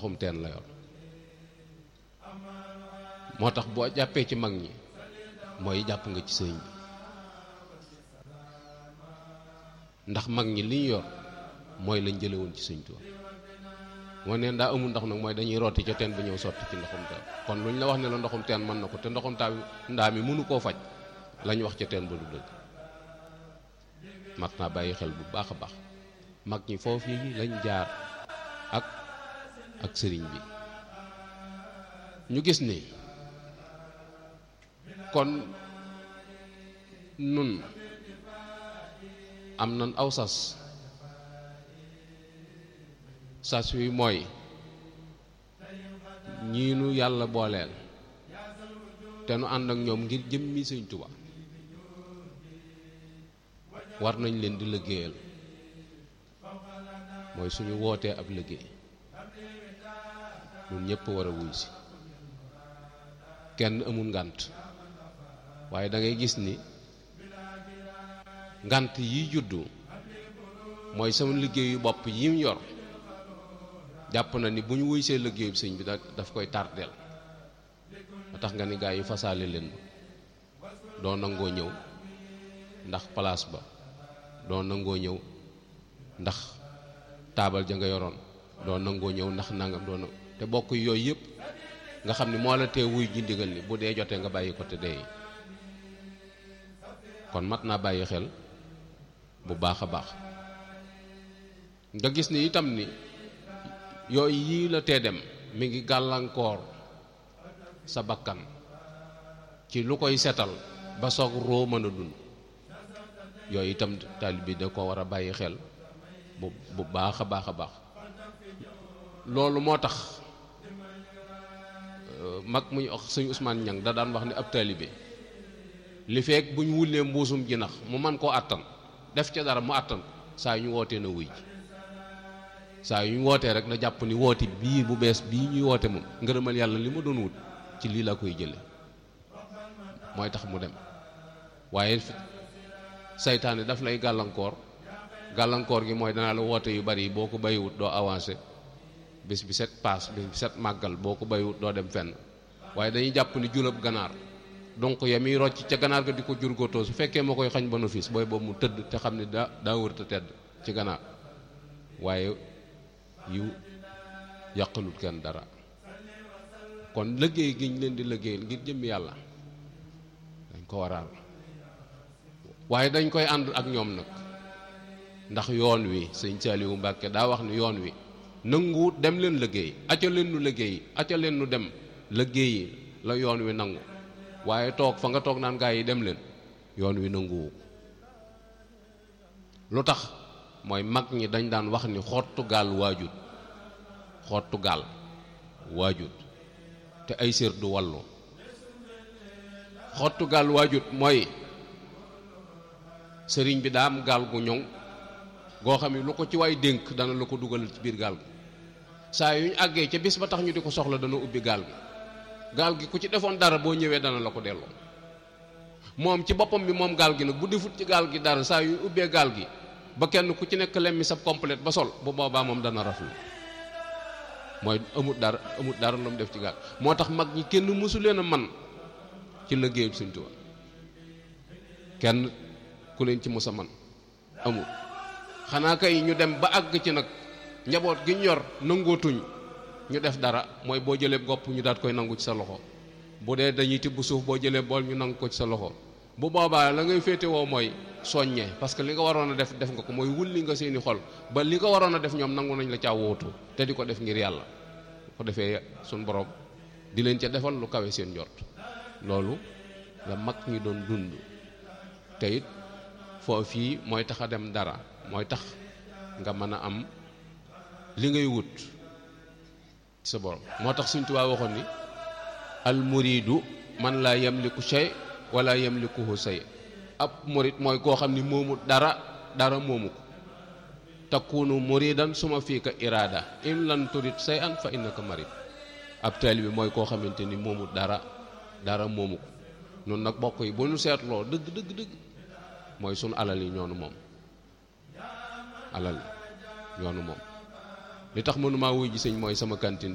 ndoxum teen la yor moo tax boo jàppee ci mag ñi mooy jàpp nga ci sëñ bi ndax mag ñi li ñu yor mooy lañ jële woon ci sëñ Tuubaa moo neen daa amul ndox nag mooy dañuy rooti ca teen ba ñëw sotti ci ndoxum teen kon lu ñu la wax ne la ndoxum teen mën na ko te ndoxum taa ndaa mi mënu koo faj lañ wax ca teen ba du dëgg mat naa bàyyi xel bu baax a baax mag ñi foofu yi lañ jaar ak ak sëriñ bi ñu gis ni kon nun am nan aw sas sas wi mooy ñii nu yàlla booleel te nu ànd ak ñoom ngir jëmmi Sëñ Tuubaa war nañ leen di liggéeyal mooy suñu wootee ab liggéey ñun ñëpp war a wuy si kenn amul ngànt waaye da ngay gis ni ngànt yi juddu mooy sama liggéeyu bopp yi mu yor jàpp na ni bu ñu wuy see liggéeyu sëñ bi da daf koy tardeel ba tax nga ni gaa yi fasaale leen ma doo nangoo ñëw ndax place ba doo nangoo ñëw ndax taabal ja nga yoroon doo nangoo ñëw ndax nangam doo na te bokk yooyu yëpp nga xam ni moo la tee wuy ji ndigal ni bu dee jotee nga bàyyi ko te dee kon mat naa bàyyi xel bu baax a baax nga gis ni itam ni yooyu yii la tee dem mi ngi gàllankoor sa bakkan ci lu koy setal ba soog roo mën a dund yooyu itam taalib bi da ko war a bàyyi xel bu bu baax a baax a baax loolu moo tax mag muy wax sëñ Ousmane Ñang da daan wax ni ab taalibe li fekk bu ñu wullee mbuusum jinax mu man koo àttan def ca dara mu àttan saa yu ñu wootee na wuy ji saa yu ñu wootee rek na jàpp ni woote bii bu bees bii ñuy woote moom ngërëmal yàlla li ma doon wut ci lii laa koy jële mooy tax mu dem waaye saytaane daf lay gàllankoor gàllankoor gi mooy danaa la woote yu bari boo ko bàyyiwut doo avancé bés bi set paas bés bi set màggal boo ko bàyyiwut doo dem fenn waaye dañuy jàpp ni julab ganaar donc ya muy rocc ca ganaar ga di ko jurgóotoo su fekkee moo koy xañ bénéfice booy boobu mu tëdd te xam ne daa daa wër te tedd ci ganaar waaye yu yàqalut kenn dara kon liggéey gi ñu leen di liggéeyal ngir jëmmi yàlla dañ ko waral waaye dañ koy ànd ak ñoom nag ndax yoon wi sëñ Saliou Mbàkke daa wax ni yoon wi nanguwut dem leen liggéey acca leen nu liggéey acca leen nu dem liggéeyi la yoon wi nangu waaye toog fa nga toog naan gaa yi dem leen yoon wi nanguwu lu tax mooy mag ñi dañ daan wax ni xottu gaal waajut xottu gaal waajut te ay sér du wallu xottu gaal waajut mooy sëriñ bi daa am gaal gu ñoŋ goo xam ne lu ko ci waay dénk dana la ko dugalal ci biir gaal gi saa yu ñu àggee ca bis ba tax ñu di ko soxla dana ubbi gaal gi gaal gi ku ci defoon dara boo ñëwee dana la ko delloo moom ci boppam bi moom gaal gi nag bu defut ci gaal gi dara saa yu ubbee gaal gi ba kenn ku ci nekk lemmi sab complète ba sol bu boobaa moom dana raflu mooy amut dara amut dara lu mu def ci gaal moo tax mag ñi kenn mësu leen a man ci liggéeyu Sëñ Tuubaa kenn ku leen ci mës a man amul xanaa kay ñu dem ba àgg ci nag njaboot gi ñu yor nangootuñ ñu def dara mooy boo jëlee gopp ñu daat koy nangu ci sa loxo bu dee dañuy tibb suuf boo jëlee bool ñu nangu ko ci sa loxo bu boobaa la ngay féetewoo mooy soññee parce que li nga waroon a def def nga ko mooy wulli nga seeni xol ba li nga waroon a def ñoom nangu nañ la caa wóotu te di ko def ngir yàlla ko defee suñ borom di leen ca defal lu kawe seen njort loolu la mag ñi doon dund te it foo fii mooy tax a dem dara mooy tax nga mën a am li ngay wut sa borom moo tax Sëñ Tuubaa waxoon ni al muridu man laa yamliku shay wala yamlikuhu say ab murid mooy koo xam ni moomu dara dara moomu ko takunu muridan suma fii ka iraada in lan turid say an fa innaka marid ab taalibe bi mooy koo xamante ni moomu dara dara moomu ko noonu nag bokk yi bu ñu seetloo dëgg dëgg dëgg mooy sunu alal yi ñoonu moom alal ñoonu moom li tax mënumaa wuy ji sëñ mooy sama kantin